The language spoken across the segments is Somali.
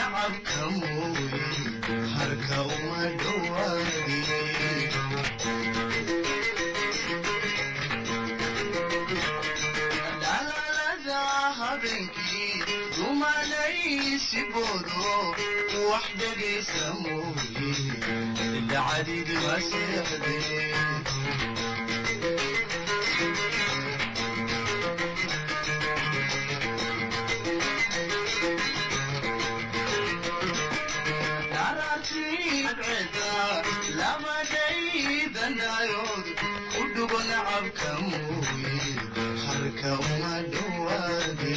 nacabka mooye harka uma dhowaade dhalaalada habeenkii dumanaysi boodo wax dhegaysa mooye dacadidi waseexdee labadhaydanayood u dhugo nacabka mooye harka uma dhowaade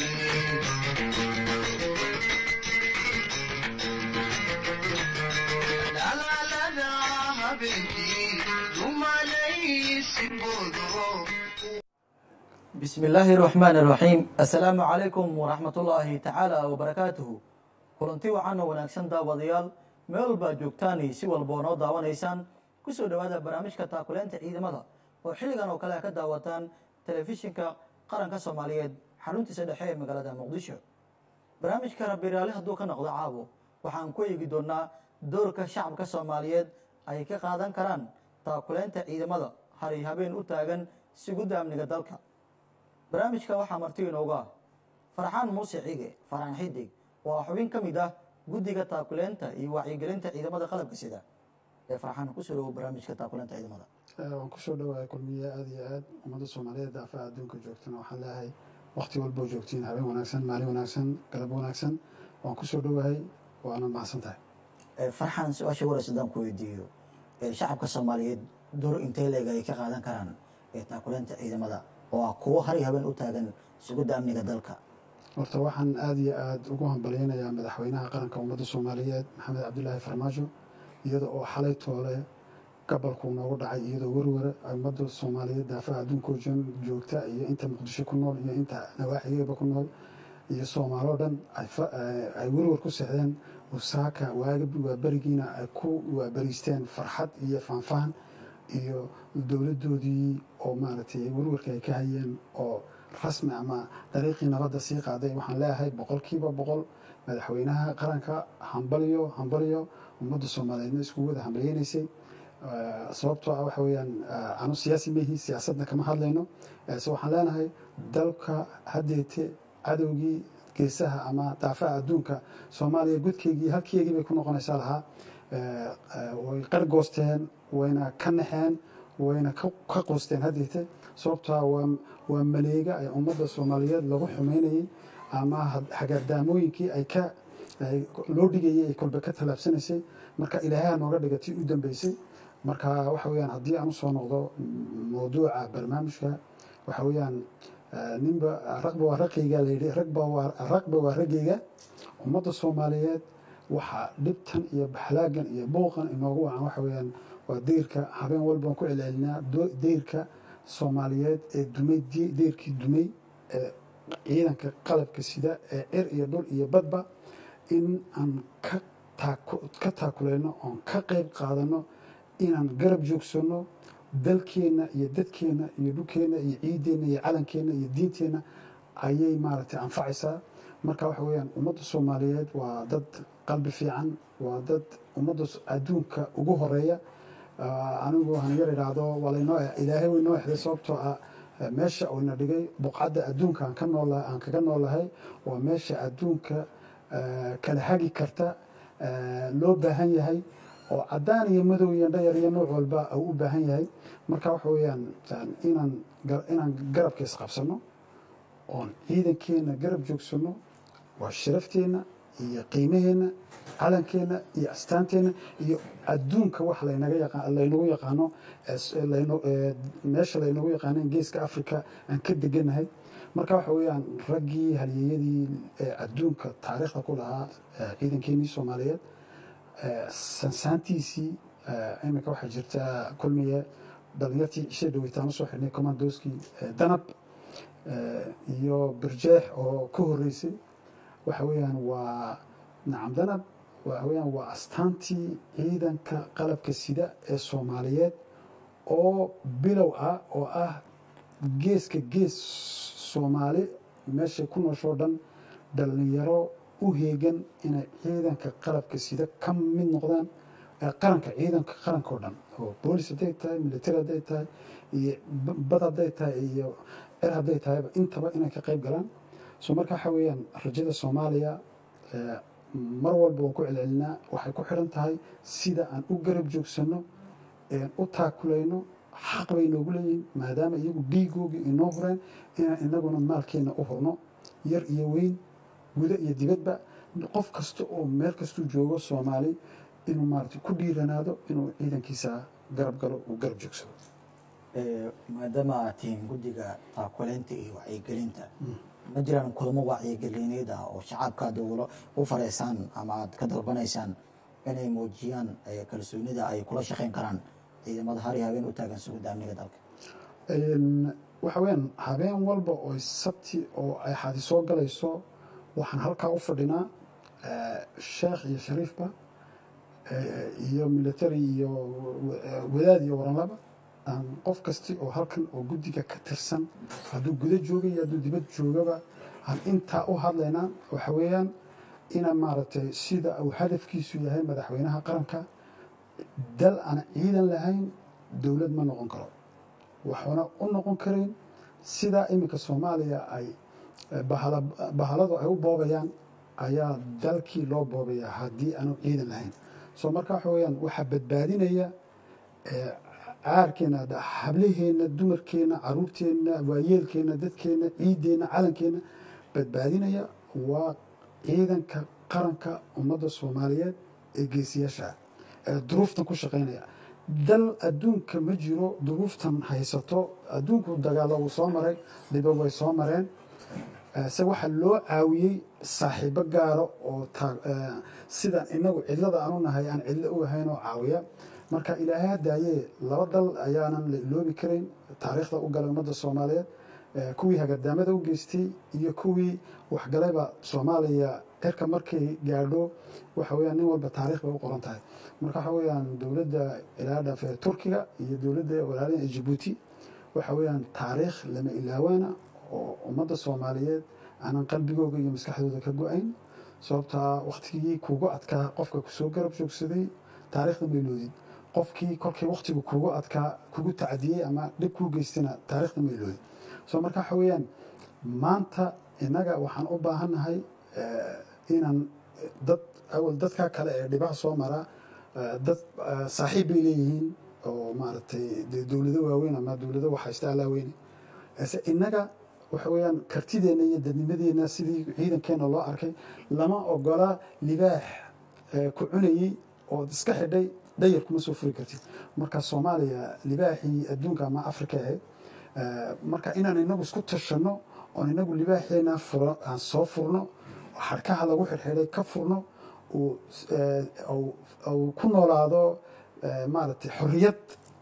dhalaalada habeenkii dumanaysi boodo bismi illaahi raxmaan iraxiim assalaamu calaykum waraxmatullaahi tacaala wabarakaatuhu kulanti wacan oo wanaagsan daawadayaal meel walbaad joogtaan iyo si walba oo noo daawanaysaan kusoo dhowaada barnaamijka taakuleynta ciidamada oo xilligan oo kale ka daawataan telefishinka qaranka soomaaliyeed xaruntiisa dhexe ee magaalada muqdisho barnaamijka rabiraali hadduu ka noqdo caabo waxaan ku eegi doonaa doorka shacabka soomaaliyeed ay ka qaadan karaan taakuleynta ciidamada hari habeen u taagan sugidda amniga dalka barnaamijka waxaa marti inoogu ah farxaan muuse cige farxaan xidig oo ah xubin ka mid ah guddiga taakuleynta iyo wacyigelinta ciidamada qalabka sida ee farxaan kusoo dhawo barnaamijka taakuleynta ciidamada waan kusoo dhawahay kulmiye aada iyo aad ummadda soomaaliyeed daafaha adduunka joogtana waxaan leeyahay wakti walboo joogtiin habeen wanaagsan maalin wanaagsan galab wanaagsan waan kusoo dhowahay waana mahadsan tahay farxaan su-aasha waras haddaan ku weydiiyo shacabka soomaaliyeed door intee leeg ay ka qaadan karaan ee taakuleynta ciidamada oo ah kuwo hari habeen u taagan sugidda amniga dalka horta waxaan aada iyo aada ugu hambalyeynayaa madaxweynaha qaranka ummadda soomaaliyeed maxamed cabdilaahi farmaajo iyada oo xalay toole gabalkuu noogu dhacay iyadoo werware ummadda soomaaliyeed daafaha adduunkoo joogta iyo inta muqdisho ku nool iyo inta nawaaxigeeba ku nool iyo soomaaloo dhan ay werwar ku sexdeen usaaka waa berigiina ay ku waaberiisteen farxad iyo faanfaan iyo dowladdoodii oo maaragtay werwarka ay ka hayeen oo rasmi ama dariiqii nabadda sii qaaday waxaan leeyahay boqolkiiba boqol madaxweynaha qaranka hambalyo hambalyo ummadda soomaaliyeedna iskugu wada hambalyeynaysay sababtoo ah waxa weeyaan anu siyaasi mehi siyaasadna kama hadlayno se waxaan leenahay dalka haddeete cadowgii geesaha ama daafaha adduunka soomaaliya gudkeygii halkeygii bay ku noqonaysaa lahaa way qargoosteen wayna ka naxeen wayna ka qoosteen haddeete sababtoa waa maleega ay ummadda soomaaliyeed lagu xumeynayey ama hagaardaamooyinkii ay ka loo dhigayay ay kolbe ka tallaabsanaysay marka ilaahaha nooga dhigatay u dambeysay marka waxa weyaan haddii aan usoo noqdo mawduuca barnaamijka waxa weyaan ninba raqba waa raqayga layidhi raqba waa raggayga ummadda soomaaliyeed waxaa dhibtan iyo baxlaagan iyo buuqan inoogu wacan waxa weyaan waa deyrka habeen walbaan ku celcelinaa deyrka soomaaliyeed ee dumay deyrkii dumay ee ciidanka qalabka sida ee cir iyo dhul iyo badba in aan ka taakuleyno oon ka qayb qaadano inaan garab joogsanno dalkeenna iyo dadkeenna iyo dhulkeenna iyo ciideenna iyo calankeenna iyo diinteenna ayay maaragtay anfacaysaa marka waxa weyaan ummadda soomaaliyeed waa dad qalbi fiican waa dad ummadda adduunka ugu horeeya anigu han yar idhaahdo waa laynoo ilaahay waynoo exday sababtoo ah meesha oyna dhigay buqcadda adduunka aan ka nool aan kaga noolahay waa meesha adduunka kala hagi karta loo baahan yahay oo caddaan iyo madow iyo dhayar iyo nooc walba uu u baahan yahay marka waxa weeyaan inaan inaan garabka isqabsano oon ciidankeenna garab joogsanno waa sharafteenna iyo qiimaheenna calankeenna iyo astaanteenna iyo adduunka wax laynaga yaqaan laynagu yaqaano meesha laynagu yaqaano geeska africa aan ka deganahay marka waxa weeyaan raggii halyeeyadii adduunka taariikhda ku lahaa ciidankeenii soomaaliyeed sansaantiisii iminka waxaa jirta kulmiye dhalinyartii cishe dhaweytaan usoo xidhnay commandoskii danab iyo birjeex oo ka horeysay waxa weeyaan waa nacam danab waxa weeyaan waa astaantii ciidanka qalabka sida ee soomaaliyeed oo bilow ah oo ah geeska gees soomaali meeshay ku nooshoo dhan dhalinyaro u heegan inay ciidanka qalabka sida ka mid noqdaan ee qaranka ciidanka qaranka oo dhan oo boolis hadday tahay military hadday tahay iyo b- bad hadday tahay iyo er hadday tahayba intaba inay ka qayb galaan so marka waxa weeyaan rajada soomaaliya ee, mar walba waan ku celcelinaa waxay ku xidhan tahay sida aan u garab joogsanno een u taakulayno xaq bay noogu leeyihiin maadaama iyagu dhiigoogii inoo hureen inaan inaguna maalkeena u hurno yar iyo weyn guda iyo dibadba qof kasta oo meel kastuu joogo soomaali inuu maarata ku dhiiranaado inuu ciidankiisa garab galo uu garab joogsado Ee, maadaama aad tihiin guddiga taakuleynta iyo wacyigelinta ma jiraan kulamo wacyigelineed ah oo shacabka dowlo u fareysaan ama aad ka dalbanaysaan inay muujiyaan ee, kalsoonida ay kula shaqeyn karaan ciidamada har iyo habeen u taagan sugidda amniga dalka Een, waxa weeyaan habeen walba oo sabti oo ay xadi soo galayso waxaan halkaa u fadhinaa eh, sheekh iyo shariifba eh, iyo military iyo eh, wadaad iyo waranlaba aan qof kasti oo halkan oo guddiga ka tirsan hadduu guda jooga iyo hadduu dibad joogaba aan intaa u hadlaynaa waxa weeyaan ina maaragtay sida uu hadafkiisu yahay madaxweynaha qaranka dal aan ciidan lahayn dowlad ma noqon karo waxuuna u noqon karin sidaa iminka soomaaliya ay eh, bahala- bahaladu ay u boobayaan ayaa dalkii loo boobaya haddii aanu ciidan lahayn soo marka waxa weyaan waxaa badbaadinaya eh, caarkeena da- hablaheenna dumarkeenna caruurteenna waayeelkeenna dadkeenna ciideenna calankeenna badbaadinaya waa ciidanka qaranka ummadda soomaaliyeed ee geesiyaasha ah ee duruuftan ku shaqaynaya dal adduunka ma jiro duruuftan haysato adduunku dagaalo wuu soo maray dhibo way soo mareen Eh, se waxaa loo caawiyey saaxiibo gaaro oo taa- eh, sidaan inagu cidlada aanu nahay aan cidlo u ahayn oo caawiya marka ilaahay hadaaye laba dal ayaanan la iloobi karin taariikhda u galay ummadda soomaaliyeed Eh, kuwii hagadaamada u geystay iyo kuwii waxgalayba soomaaliya cirka markay gaadho waxa weyaan nin walba taariikh bay u qoran tahay marka waxa weyaan dowladda ilaa dhaaf ee turkiga iyo dowladda walaalaha ee jabuuti waxa weyaan taariikh lama ilaawaana oo ummadda soomaaliyeed aanan qalbigooga iyo maskaxdooda ka go-ayn sababtaa waktigii kugu adkaa qofka kusoo garab joogsaday taariikhda mayloodid qofkii kolkii waktigu kugu adkaa kugu tacdiyey ama dhib kuu geystana taariikhda mayloodid so marka waxa weeyaan maanta innaga waxaan u baahannahay eh, inaan dad awal dadka kale ee dhibaha soo mara eh, dad eh, saaxiib bay leeyihiin oo maaragtay dee dowlado waaweyn ama dowlado waxhaysta allaa weyne ase innaga waxa weeyaan kartideenna iyo dadnimadeenna sidii ciidankeena loo arkay lama ogola libaax eh, ku cunayey ood iska xidhay dhayar kuma soo furi kartid marka soomaaliya libaaxii adduunka ama afrika ahayd Eh, marka inaan inagu isku tashanno oon inagu libaaxeena furo aan soo furno xarkaha lagu xirxiday ka furno uu eh, uu- uu ku noolaado eh, maaragtay xorriyad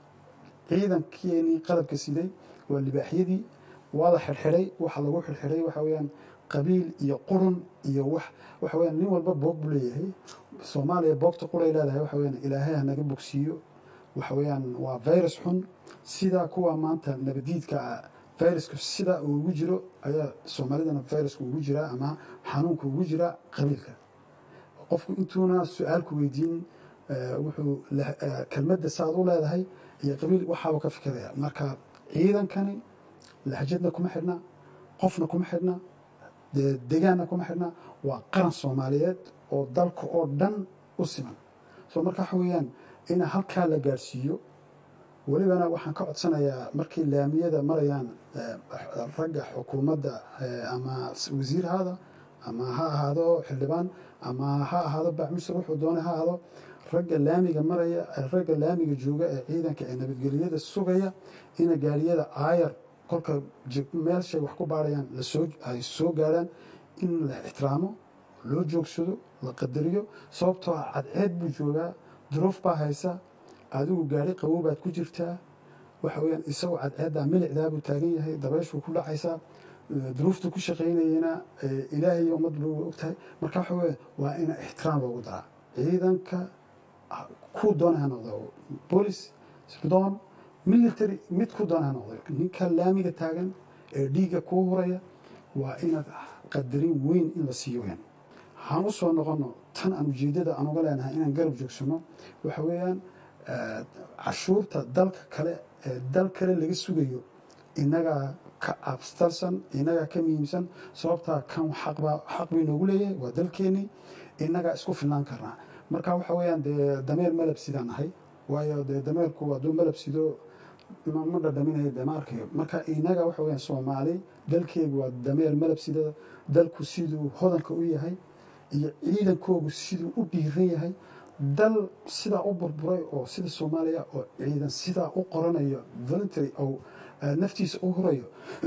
ciidankeenii qalabka siday waa libaaxyadii waa la xirxiday waxa lagu xirxiday waxa weeyaan qabiil iyo qurun iyo wax waxa weeyaan nin walba boog buu leeyahay soomaaliya boogta qulay leedahay waxa weeyaan ilaahay ha naga bogsiiyo waxa weeyaan waa virus xun sidaa kuwa maanta nabadiidka ah virusku sidaa uu ugu jiro ayaa soomaalidana virusku ugu jiraa ama xanuunku ugu jiraa qabiilka qofku intuuna su-aalku weydiin eh, wuxuu la- eh, kelmadda saad u leedahay iyo qabiil waxaaba ka fikiraya marka ciidankani lahjadna kuma xidhna qofna kuma xidhna dee degaanna kuma xidhna waa qaran soomaaliyeed oo dalka oo dhan u siman so marka waxa weeyaan in halkaa la gaarsiiyo welibana waxaan ka codsanayaa markay laamiyada marayaan eh, ragga xukuumadda eh, ama wasiir haada ama ha ahaado xildhibaan ama ha ahaado bacmisir wuxuu doonay ha ahaado ragga laamiga maraya eh, ragga laamiga jooga ee ciidanka ee nabadgelyada sugaya ina gaariyada aayar kolka jig- meelshay wax ku baarayaan lasoo ay soo gaaraan in la ixtiraamo loo joogsado la qadariyo sababtoo ah cadceed buu joogaa duruuf baa haysa adigu gaari qabow baad ku jirtaa waxa weyaan isagoo cadceeddaa milicdaabuu taagan yahay dabayshuu ku dhacaysaa eh, duruuftu ku shaqaynayena eh, ilaahay iyo ummadba way ogtahay marka waxa weya waa in ixtiraam loogu daraa ciidanka ah, ku doona ha noqdo bolis sirdoon military mid ku doona ha noqdo ninka laamiga taagan ee dhiigga kuu huraya waa inaad qadarin weyn in la siiyo weyn waxaan u soo noqono tan aan ujeedada aan uga leenahay inaan garab joogsano waxa weeyaan eh, cashuurta dalka kale ee dal kale laga sugayo inagaa ka abstalsan inagaa ka muhiimsan sababtaa kan xaqbaa xaq bay noogu leeyahay waa dalkeenii inagaa isku filnaan karnaa marka waxa weeyaan dee dameer malab sidaan nahay waayo dee dameerku hadduu malab sido ma ma dhadhaminayo dee ma arkayo marka inaga waxa weeyaan soomaali dalkeegu waa dameer malab sida dalku siduu hodanka u yahay iyo ciidankoogu siduu u dhiiran yahay dal sidaa u burburay oo sida soomaaliya oo ciidan sidaa u qoranayo voluntary oo eh, naftiisa u hurayo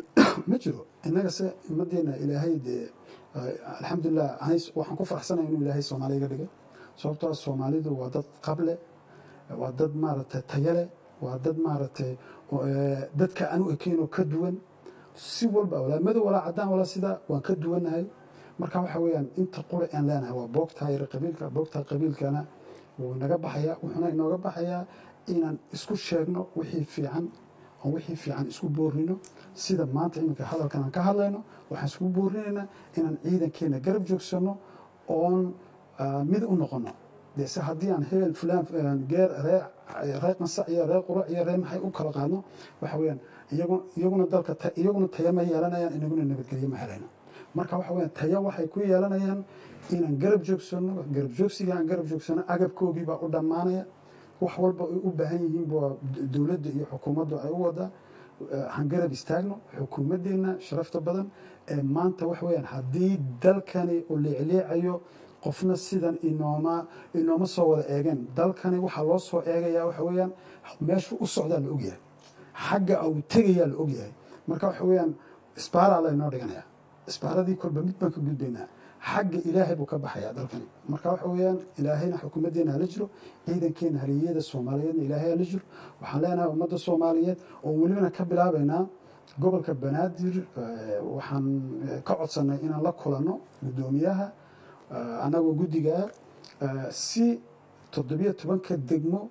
ma jiro innaga se ummadeena ilaahay dee eh, alxamdulilah anis- waxaan ku faraxsanaya inuu ilaahay soomaaliya iga dhigay sababtoo soomaalidu waa dad qable waa dad maaragtay tayale waa dad maaragtay oo, eh, dadka aan u ekeynoo ka duwan si walba walaa madow walaa cadaan walaa sidaa waan ka duwannahay marka waxa weeyaan inta qura aan leenahay waa boogtaa yar qabiilka boogtaa qabiilkana wuu naga baxayaa wuxuuna inooga baxayaa inaan isku sheegno wixii fiican oo wixii fiican isku boorino sida maanta iminka hadalkan aan ka hadlayno waxaan isku boorinaynaa inaan ciidankeena garab joogsano oon ah, mid u noqono dee se haddii aan hebel fulaan eh, geer ree ree qansac iyo ree qurac iyo ree maxay u kala qaadno waxa weeyaan iyagu iyaguna dalka ta- iyaguna taya ma yeelanayaan inaguna nabadgelyo ma helayno marka waxa weeyaan taya waxay ku yeelanayaan inaan garab joogsano garab joogsiga aan garab joogsano agabkoogii baa u dhammaanaya wax walba ay u baahan yihiin baa dowladda iyo xukuumaddu ay u wadaa Eh, han garab istaagno xukuumaddeena sharafta badan ee maanta wax weeyaan haddii dalkani uu leecleecayo qofna sidan inooma inooma soo wada eegeen dalkani waxaa loo soo eegayaa waxa weeyaan meeshuu u socdaa la ogyahay xagga uu tegayaa la ogyahay marka waxa weeyaan isbaaraa laynoo dhiganayaa isbaaradii kolba mid baan ka gudbaynaa xagga ilaahay buu ka baxayaa dalkani marka waxa weeyaan ilaahayna xukuumaddeena hala jiro ciidankeena haliyada soomaaliyeedna ilaahay hala jiro waxaan leenahay ummadda soomaaliyeed oo welibana ka bilaabaynaa gobolka banaadir eh, waxaan eh, ka codsanay inaan la kulanno guddoomiyaha eh, annagoo guddiga ah eh, si toddobiyo tobanka degmo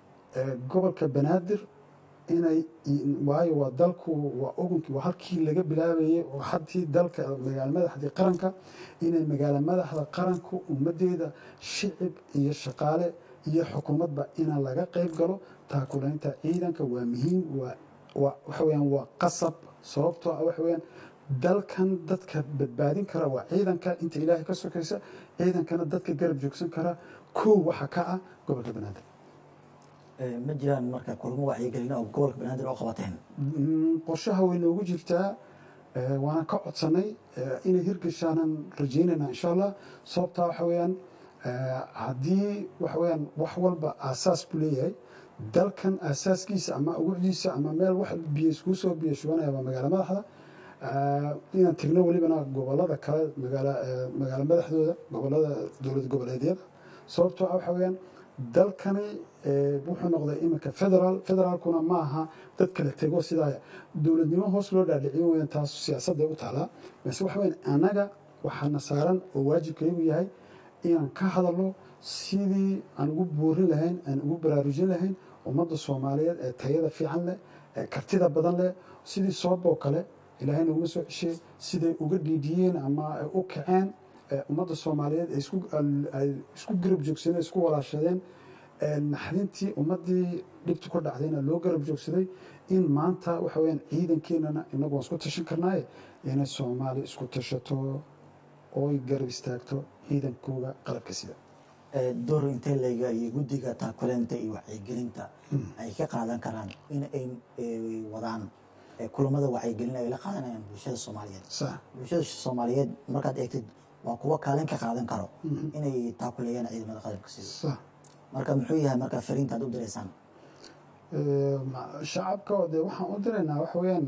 ee gobolka banaadir inay waayo waa dalku waa ogunkii waa halkii laga bilaabayay oo haddii dalka magaalo madaxdii qaranka inay magaalo madaxda qaranku ummaddeeda shicib iyo shaqaale iyo xukuumadba inaan laga qayb galo taakulaynta ciidanka waa muhiim waa waa waxa weeyaan waa qasab sababtoo ah waxa weeyaan dalkan dadka badbaadin kara waa ciidanka inta ilaahay ka sokaysa ciidankana dadka garab joogsan kara kow waxa ka ah gobolka banaadir Eh, ma jiraan marka kulamo wacyigelin oo gobolka banaadir oo qabateen Mm, qorshaha way noogu jirtaa eh, waana ka codsanay eh, inay hirgashaanan rajaynayna insha allah sababtaa waxa weeyaan eh, haddii waxa weeyaan wax walba aasaas buu leeyahay dalkan aasaaskiisa ama awucdiisa ama meel wax biyo iskuu soo biyo shubanaya waa magaalo madaxda Eh, inaan tegno welibana gobolada kale magaala eh, magaalo madaxdooda gobolada dowlad goboleedyada sababtoo ah waxa weeyaan dalkani eh, wuxuu noqday iminka federal federaalkuna ma aha dad kala tego sidaa dowladnimo hoos loo dhaadhiciyo weyaan taas siyaasadda u taalaa balse waxa weyaan annaga waxaana saaran oo waajibkaygu yahay inaan ka hadalno sidii aan ugu boorin lahayn aan ugu baraarujin lahayn ummadda soomaaliyeed ee tayada fiican leh ee kartida badan leh sidii sooboo kale ilaahay naguma soo ceshay siday uga dhiidhiyeen ama ay u kaceen ee ummadda soomaaliyeed ay isku ay isku garab joogsadeen isku walaashadeen ee naxdintii ummaddii dhibtu ka dhacdayna loo garab joogsaday in maanta waxa weyaan ciidankeenana inagu waan isku tashan karnaaye inay soomaali isku tashato ooy garab istaagto ciidankooga qalabka sida Eh, door intee layga iyo guddiga taakuleenta iyo wacyigelinta ay ka qaadan karaan in ay eh, wadaan eh, kulamada wacyigelin ay la qaadanayaan bulshada soomaaliyeed sax bulshada soomaaliyeed markaad eegtid waa kuwo kaalin ka qaadan karo inay taakuleeyaan ciidamada qalabka sida sax marka muxuu yahay marka fariinta aad u direysaan Ee, ma- shacabka oo dee waxaan u diraynaa waxa weeyaan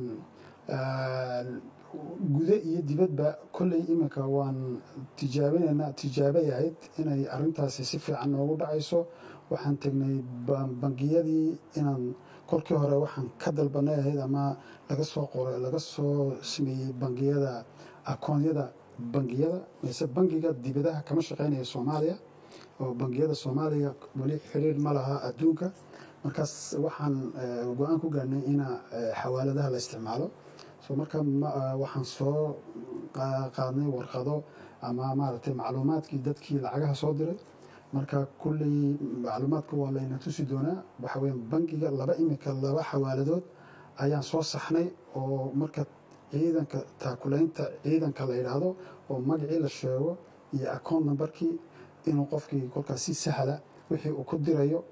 eh, gude iyo dibadba kolley iminka waan tijaabinaynaa tijaabay ahayd inay arrintaasi si fiican noogu dhacayso waxaan tegnay ba- bangiyadii inaan kolkii hore waxaan ka dalbanay ahayd ama laga soo qoray laga soo sameeyey bangiyada akoonyada bangiyada mise bangiga dibadaha kama shaqeynaya soomaaliya oo bangiyada soomaaliya weli xiriir ma laha adduunka markaas waxaan eh, go-aan ku gaarnay ina eh, xawaaladaha la isticmaalo so marka ma- eh, waxaan soo qa- qaadnay warqado ama maaragtay macluumaadkii dadkii lacagaha soo diray marka kulley macluumaadka waa layna tusi doonaa waxa weya bangiga laba imika laba xawaaladood ayaan soo saxnay oo marka ciidanka taakulaynta ciidanka la yidhaahdo oo magacii la sheego iyo account numberkii inuu qofkii kolkaas si sahla wixii uu ku dirayo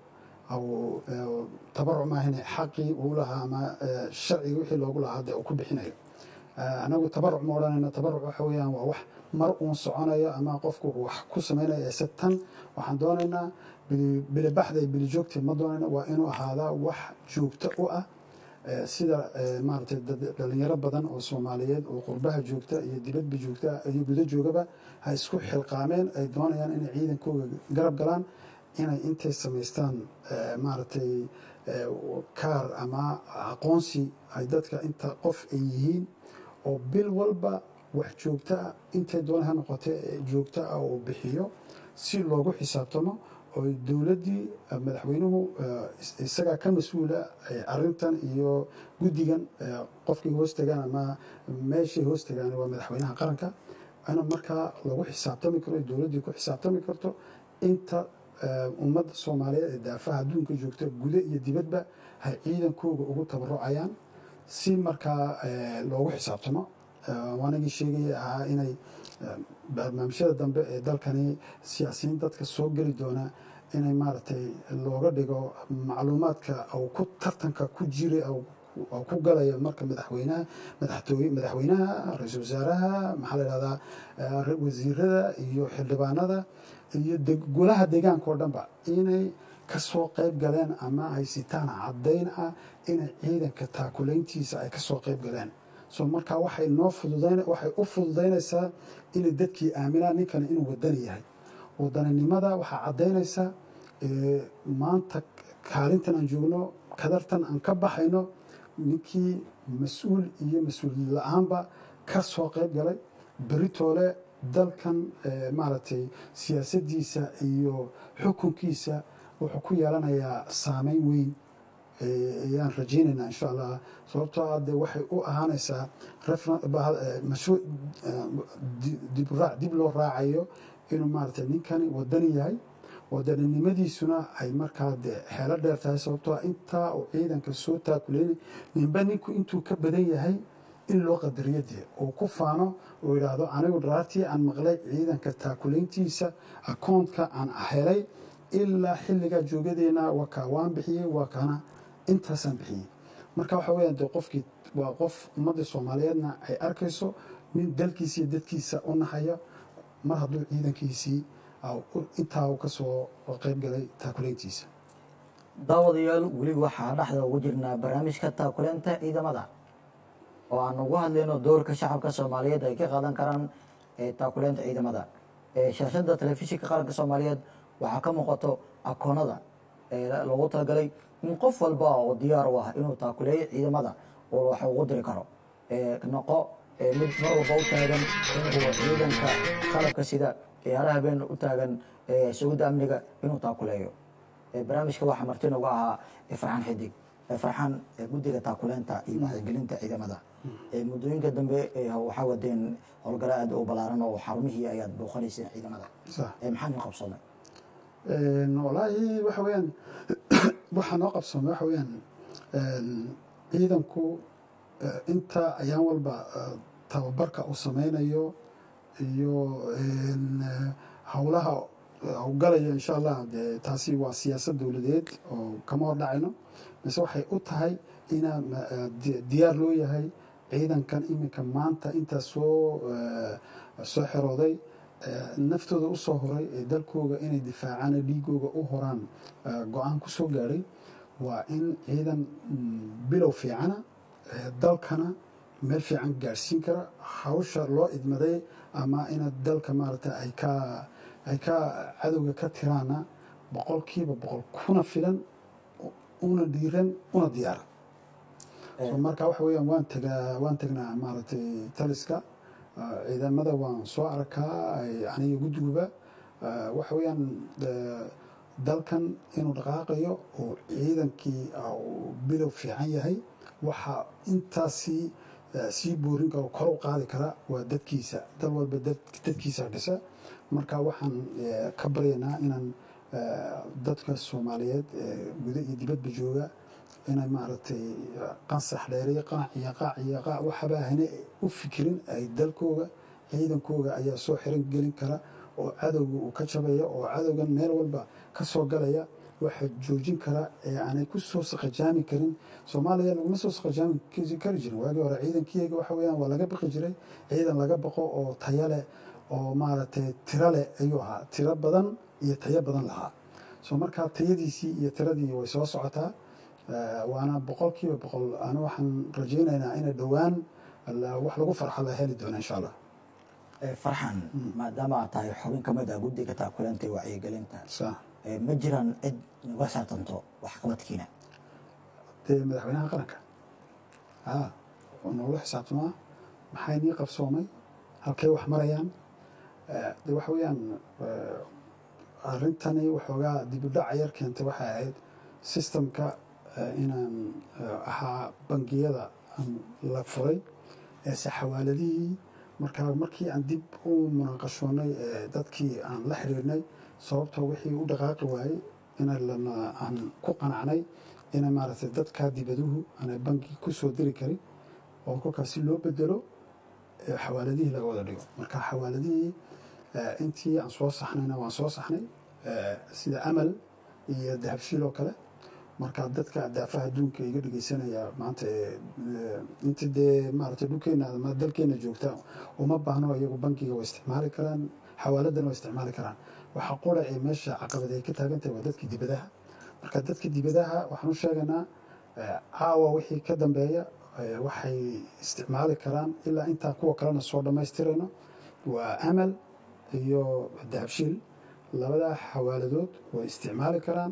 tabaruc maahane xaqii uu lahaa ama sharciga wixii loogu lahaa dee uu ku bixinayo anagu tabaruc ma odhanayna tabaruc waxa weeyaan waa wax mar uun soconayo ama qofku wax ku samaynayo ese tan waxaan doonaynaa bilibaxda iyo bilijoogta ma doonayna waa inuu ahaadaa wax joogto u ah sida maaragtay dhalinyaro badan oo soomaaliyeed oo qurbaha joogta iyo dibadba joogta iyo gudo joogaba ha isku xilqaameen ay doonayaan inay ciidankooga garab galaan inay intay samaystaan maaragtay kaar ama aqoonsi ay dadka inta qof ay yihiin oo bil walba wax joogto ah intay doona ha noqote joogto ah oo bixiyo si loogu xisaabtamo oo dowladdii madaxweynuhu isagaa ka mas-uula arintan iyo guddigan qofkii hoos tagaan ama meeshay hoos tagaan waa madaxweynaha qaranka in markaa lagu xisaabtami karo dowladdii ku xisaabtami karto inta ummadda soomaaliyeed ee daafaha adduunka joogta gudo iyo dibadba hay ciidankooga ugu tabarucayaan si markaa loogu xisaabtamo waanagii sheegaya ahaa inay barnaamijyada dambe ee dalkani siyaasiyiin dadka soo geli doona inay maaragtay looga dhigo macluumaadka ou ku tartanka ku jira oo ku galaya marka madaxweynaha madaxtooye madaxweynaha ra-iisul wasaaraha maxaa la yidhahdaa wasiirada iyo xildhibaanada iyo golaha deegaanka oo dhanba inay kasoo qayb galeen ama haysitaan caddayn ah inay ciidanka taakulayntiisa ay kasoo qayb galeen so markaa waxay noo fududayn waxay u fududaynaysaa inay dadkii aaminaan ninkani inuu wadani yahay wadaninimada waxaa caddaynaysaa maanta kaalintan aan joogno kadartan aan ka baxayno ninkii mas-uul iyo mas-uul la-aanba ka soo qayb galay beritoole dalkan maaragtay siyaasaddiisa iyo xukunkiisa wuxuu ku yeelanayaa saameyn weyn ayaan rajaynaynaa insha allah sababtoo ah de waxay u ahaanaysaa mashruuc dibraac dib loo raacayo inuu maaragtay ninkani wadani yahay wadaninimadiisuna ay markaa de xeelo dheer tahay sababtoo ah intaa uu ciidanka soo taakuleynay ninba ninku intuu ka badan yahay in loo qadariyo dee uu ku faano uu yidhaahdo anigu dharaartii aan maqlay ciidanka taakulayntiisa akoontka aan helay ilaa xilligaa joogadeena waa kaa waan bixiyey waa kana intaasaan bixiyey marka waxa weeyaan dee qofkii waa qof ummadda soomaaliyeedna ay arkayso nin dalkiisa iyo dadkiisa u naxaya mar hadduu ciidankiisii intaa uu ka soo qayb galay taakulayntiisa daawadayaal weli waxaa dhexda ugu jirnaa barnaamijka taakulaynta ciidamada oo aan ugu hadlayno doorka shacabka soomaaliyeed ay ka qaadan karaan taakulaynta ciidamada shaashada telefishinka qaranka soomaaliyeed waxaa ka muuqato akoonada loogu talagalay in qof walba oo diyaar u ah inuu taakuleeyo ciidamada oo wax ugu diri karo noqo mid mar walba u taagan inuu ciidanka qalabka sida ciyaaraha habeen u taagan sugidda amniga inuu taakuleeyo barnaamijka waxaa marti noogu ahaa farxaan xidig farxaan guddiga taakuleynta iyo wacyigelinta ciidamada muddooyinka dambe waxaa wadeen howlgalo aad u balaaran oo xarumihii ayaad booqanayseen ciidamada maxaa noo qabsoomay walaahi waxa weeyaan waxaa noo qabsoomay waxa weeyaan ciidanku inta ayaan walba tababarka uu sameynayo iyo howlaha howlgalaya insha allah de taasi waa siyaasad dowladeed oo kama hor dhacayno mise waxay u tahay inaa diyaar loo yahay ciidankan iminka maanta intaa soo soo xerooday naftooda usoo horay ee dalkooga inay difaacaan dhiigooga u horaan go-aan ku soo gaadhay waa in ciidan bilow fiicana dalkana meel fiican gaadhsiin kara hawsha loo idmaday ama inaad dalka maaragta ay ka ay ka cadowga ka tiraana boqolkiiba boqol kuna filan una dhiiran una diyaara marka waxa weeyaan waan tagaa waan tagnaa maaragtay taliska ciidamada waan soo arkaa aniga guddiguba waxa weeyaan dalkan inuu dhaqaaqayo oo ciidankii bilow fiican yahay waxaa intaasi eh, sii boorin kara oo kor u qaadi kara waa dadkiisa dal walba dad- dadkiisa dhisa marka waxaan eh, ka baryaynaa inaan eh, dadka soomaaliyeed ee guda iyo dibadba jooga inay maaragtay qansax dheeriyo qanac iyo qaac iyo qaac waxaba ahna u fikirin ay dalkooga ciidankooga ayaa soo xiran gelin kara oo cadowga uu ka jabaya oo cadowgan meel walba ka soo galaya waxa joojin kara ee aanay ku soo saqajaami karin soomaaliya laguma soo saqajaami kari jirin waagii hore ciidankiyga waxa weeyaan waa laga baqi jiray ciidan laga baqo oo tayo leh oo maaragtay tiro leh ayuu ahaa tiro badan iyo tayo badan lahaa soo markaa tayadiisii iyo tiradii way soo socotaa Eh, waana boqolkiiba boqol ana waxaan rajaynaynaa inay dhowaan la- wax lagu farxo la heli doono insha allah Eh, farxan maadaama aad tahay xubin ka mid ah guddiga taakuleenta iyo wacyigelinta sa eh, ma jiraan cid naga saartanto waxqabadkiina dee madaxweynaha qaranka a oo noogula xisaabtamaa maxay nii qabsoomay halkay wax marayaan Eh, de waxa weeyaan eh, arrintani waxoogaa dibudhaca yar keentay waxay ahayd sistemka eh, inaan eh, ahaa bangiyada aan la furay eese xawaaladihii markaa markii aan dib u munaaqashoonay eh, dadkii aan la xiriirnay sababtoo wixii u dhaqaaqi waayey ina lana aan ku qanacnay ina maaragtay dadkaa dibaduhu aanay bangi ku soo diri karin oo kolkaas si loo bedelo eh, xawaaladihii laga wada dhigo marka xawaaladihii eh, intii aan soo saxnayna waan soo saxnay eh, sida amal iyo dahabshiil oo kale marka dadka daafaha adduunka iga dhegeysanaya maanta eh, inta dee maaragtay dhulkeena ama dalkeena joogta uma baahno iyagu bankiga way isticmaali karaan xawaaladana way isticmaali karaan waxa qura ee meesha caqabad ay ka taagan tahay waa dadkii dibadaha marka dadka dibadaha waxaan u sheegaynaa eh, caawa wixii ka dambeeya eh, waxay isticmaali karaan ilaa intaa kuwa kalena soo dhammaystirayno waa amal iyo dahabshiil labadaa xawaaladood way isticmaali karaan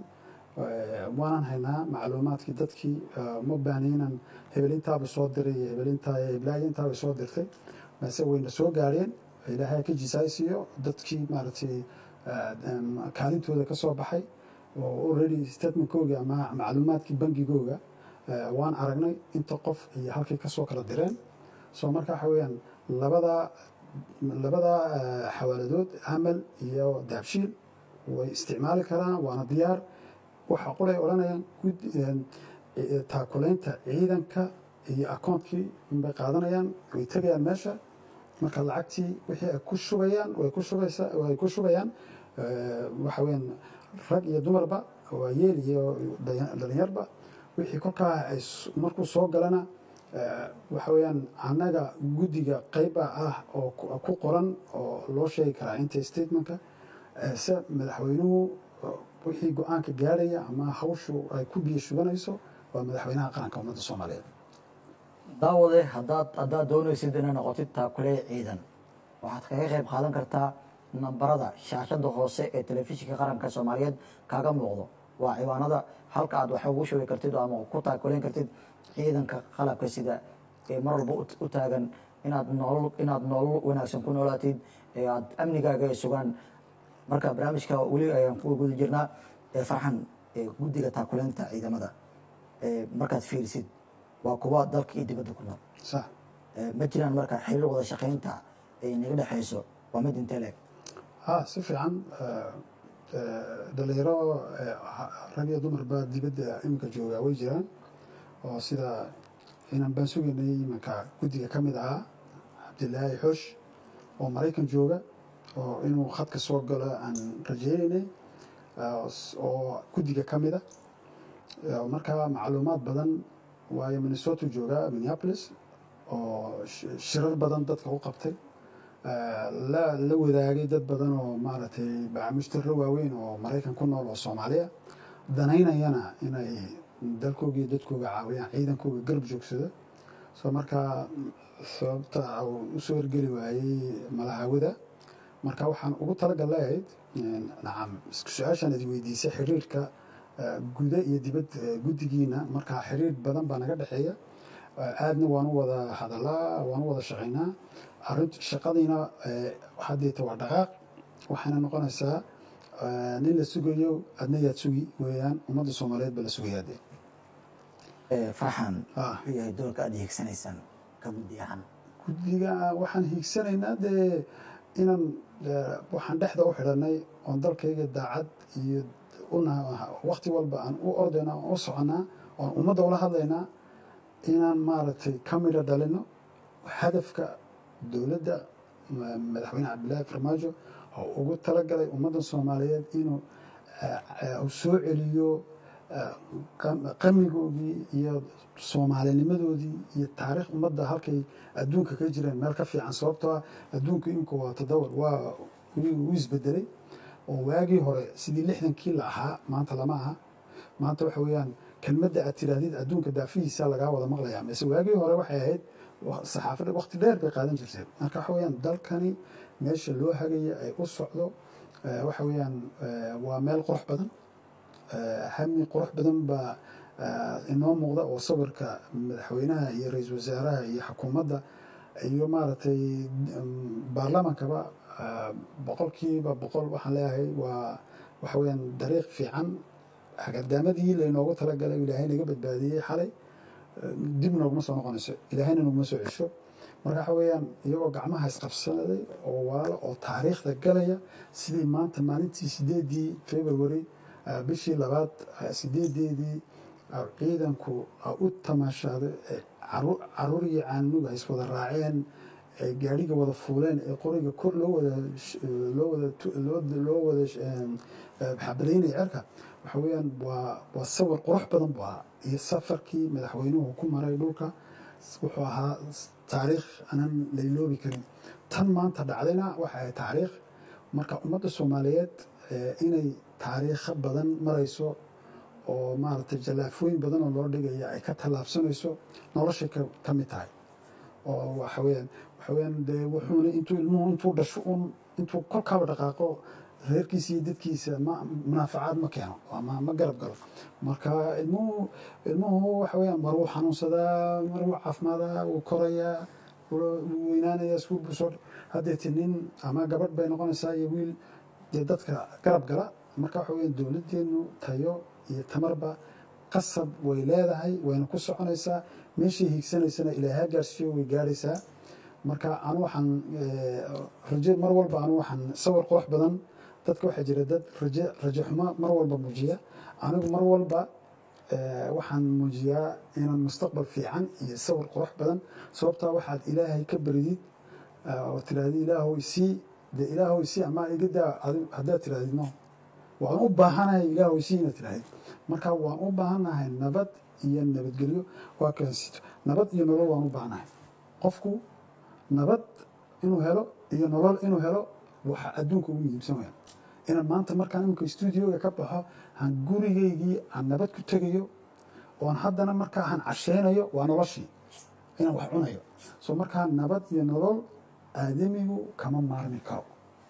Eh, waanan haynaa macluumaadkii dadkii eh, uma baahni inaan hebelintaaba soo diray iyo hebelintaa heblaayo intaaba soo dirtay balse wayna soo gaareen ilaahay ka jisaaysiiyo dadkii maaragtay eh, em, kaalintooda ka soo baxay oo already statementkooga ama macluumaadkii bangigooga eh, waan aragnay inta qof iyo halkay kasoo kala direen so marka waxa weeyaan labadaa labadaa eh, xawaaladood amal iyo daabshiil way isticmaali karaan waana diyaar waxa qolay odhanayaan gud eh, taakulaynta ciidanka iyo akoonkii bay qaadanayaan way tegayaan meesha marka lacagtii wixii ay ku shubayaan way ku shubaysaa way ku shubayaan eh, waxa weeyaan rag iyo dumarba waa yeel iyo dhalinya- dhalinyarba wixii kolkaa ay s- markuu soo galana eh, waxa weeyaan annaga guddiga qayba ah oo ku- ku qoran oo loo sheegi karaa inta statementka eh, se madaxweynuhu eh, wixii go-aanka gaarhaya ama hawshu ay ku biyo shubanayso waa madaxweynaha qaranka ummadda soomaaliyeed daawade haddaad haddaad doonaysid inaad noqotid taakule ciidan waxaad kaga qayb qaadan kartaa nambarada shaashada hoose ee telefishinka qaranka soomaaliyeed kaaga muuqdo waa ciwaanada halka aad wax ugu shubi kartid oo ama ku taakuleyn kartid ciidanka qalabka sida ee mar walba u- u taagan inaad nolol inaad nolol wanaagsan ku noolaatid ee aad amnigaaga ay sugaan marka barnaamijka weli ayaan ku guda jirnaa ee farxan ee guddiga taakuleynta ciidamada ee markaad fiirisid waa kuwa dalka iyo dibadda ku nool sax Eh, ma jiraan marka xiriir wada shaqaynta ay naga dhexayso waa mid intee leeg ha si fiican eh, eh, dhalinyaro eh, ha- rag iyo dumarba dibadda iminka joogaa way jiraan oo sida inaan baan sugaynay iminka guddiga ka mid ahaa cabdilaahi xoosh oo maraykan jooga oo inuu khadka soo galo aan rajaynaynay eh, s- oo guddiga ka mida Eh, markaa macluumaad badan waayo minnesota joogaa minneapolis oo sh- shirar badan dadka u qabtay Eh, la la wadaagay dad badan oo maaragtay bacamushtaro waaweyn oo maraykan ku nool oo soomaaliya danaynayana inay dalkooga iyo dadkooga caawiyaan ciidankooga garab joogsado soo markaa sababta uu usoo ergeli waayey malahawada marka waxaan ugu talagal leeyahayd nacam su-aashaan idi weydiisay xiriirka eh, guda iyo dibad eh, guddigiina markaa xiriir badan baa naga dhexeeya Eh, aadna waan u wada hadalaa waan u wada shaqaynaa arint shaqadiina eh, haddeeta waa dhaqaaq waxayna noqonaysaa eh, nin la sugayo adna yaad sugi weeyaan ummadda soomaaliyeed baa la sugayaa dee Eh, farxan Ah. wuxuu yahay doorka aad hiigsanaysaan ka ka guddi ahaan guddiga waxaan hiigsanaynaa dee inaan eh, waxaan dhexda u xidhanay oon dalkayga daacad iyo una waqti walba aan u ordayna aan u soconaa oon ummadda ula hadlaynaa inaan maaragtay ka midho dhalino hadafka dowladda ma- madaxweyne cabdilaahi farmaajo oo ugu talagalay ummadda soomaaliyeed inuu eh, eh, uu soo celiyo eh, qam- qamigoodii iyo soomaalinimadoodii iyo taariikh ummadda halkay adduunka ka jireen meel ka fiican sababtoo ah adduunku imika waa todobor waa wuu isbedelay oo waagii hore sidii lixdankii la ahaa maanta lama aha maanta waxa weeyaan kelmadda aad tiraahdid adduunka daafihiisa lagaa wada maqlayaa mise waagii hore waxay ahayd wa- saxaafadda waqti dheer bay qaadan jirtay marka waxa weeyaan dalkani meesha loo hagaya ay u socdo eh, waxa weeyaan eh, waa meel qurux badan Eh, hami qurux badan baa eh, inoo muuqda oo sawirka madaxweynaha iyo ra-iisul wasaaraha iyo xukuumadda iyo maaragtay mm, baarlamaankaba eh, boqolkiiba boqol waxaan leeyahay waa waxa weeyaan dariiq fiican hagardaamadii laynoogu talagalay ilaahay naga badbaadiyey xalay eh, dib nooguma soo noqonayso ilaahayna noguma soo cesho marka waxa weeyaan iyagoo gacmaha isqabsanaday oo walaalo oo taariikhda galaya sidii maanta maalintii sideedii february eh, bishii labaad eh, sideedeedii eh, ciidanku eh, u tamaashaaday eh, caru- caruur iyo caanuga is wada raaceen ay gaadhiga wada fuuleen ee qoriga kor loo wada sh- loo wada tu- loo loo wada sh- em, eh, xabadaynaya cerka waxa weeyaan waa waa sawir qurux badan buu ahaa iyo safarkii madaxweynuhu ku maray dhulka wuxuu ahaa taariikh aanan layloobi karin tan maanta dhacdayna waxa ay taariikh marka ummadda soomaaliyeed eh, inay taariikho badan marayso oo maaragtay jallaafooyin badan oo loo dhigaya ay ka tallaabsanayso noloshay ka ka mid tahay oo waxa weeyaan waxa weeyaan dee wuxuuna intuu ilmuhu intuu dhasho un intuu kolkaaba dhaqaaqo reerkiisa iyo dadkiisa ma munaafacaad ma keeno waa ma ma garab galo marka ilmuhu ilmuhu waxa weeyaan mar wuu xanuunsadaa mar wuu caafimaadaa wuu korayaa wuu wuu weynaanayaa iskuul buu soo haddeeti nin ama gabadh bay noqonaysaa iyo wiil dee dadka garab gala marka waxa weeyaan dowladdeenu tayo iyo tamarba qasab way leedahay wayna ku soconaysaa meeshay hiigsanaysana ilaahay gaarsiiyo way gaadhaysaa marka anu waxaan eh, rajo mar walba anu waxaan sawir qurux badan dadka waxaa jira dad rajo rajo xumo mar walba muujiya anigu mar walba eh, waxaan muujiyaa inaan mustaqbal fiican iyo sawir qurux badan sababtaa waxaad ilaahay ka baridid eh, oo tirahdid ilaahow isii dee ilaahow isii ama iga daa adi- haddaad tirahdid no waan u baahanahay ilaahow isii inaad tirahdid marka waan u baahanahay nabad iyo nabadgelyo waa kaasito nabad iyo nolol waan u baahanahay qofku nabad inuu helo iyo nolol inuu helo waxa adduunka ugu muhiimsan weyn inaan maanta markaan imika stuudioga ka baxo aan gurigaygii aan nabad ku tegayo oon haddana markaa aan casheynayo waa noloshii inaan wax cunayo so markaa nabad iyo nolol aadamigu kama maarmi karo